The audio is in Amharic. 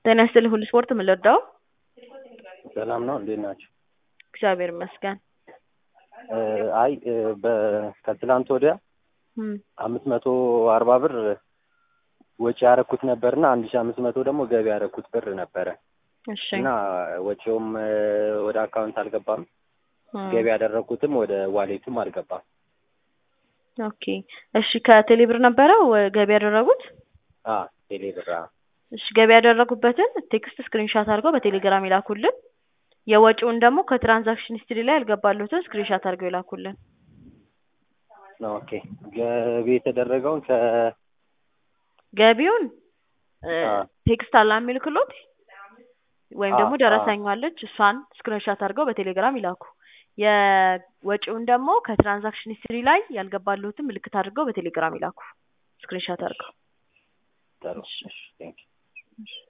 ጤና ይስጥልኝ ሁሉ ስፖርት ምን ልርዳው? ሰላም ነው እንዴት ናቸው? እግዚአብሔር ይመስገን። አይ በ- ከትላንት ወዲያ እም፣ አምስት መቶ አርባ ብር ወጪ ያረኩት ነበርና አንድ ሺ አምስት መቶ ደግሞ ገቢ ያረኩት ብር ነበረ እሺ እና ወጪውም ወደ አካውንት አልገባም፣ እም፣ ገቢ ያደረኩትም ወደ ዋሌቱም አልገባም። ኦኬ እሺ ከቴሌ ብር ነበረ ወ- ገቢ ያደረጉት? አ ቴሌ ብር አ፣ እሺ ገቢ ያደረጉበትን ቴክስት ስክሪንሻት አድርገው በቴሌግራም ይላኩልን። የወጪውን ደግሞ ከትራንዛክሽን ሂስትሪ ላይ ያልገባሉትን ስክሪንሻት አድርገው ይላኩልን። ኦኬ ገቢ የተደረገውን ከ ገቢውን እ፣ አ፣ ቴክስት አላ የሚልክሎት ወይም አ፣ ደግሞ አ፣ ደረሰኛለች እሷን ስክሪንሻት አድርገው በቴሌግራም ይላኩ። የወጪውን ደግሞ ከትራንዛክሽን ሂስትሪ ላይ ያልገባሉትን ምልክት አድርገው በቴሌግራም ይላኩ ስክሪንሻት አድርገው። ጥሩ እሺ፣ ቴንክ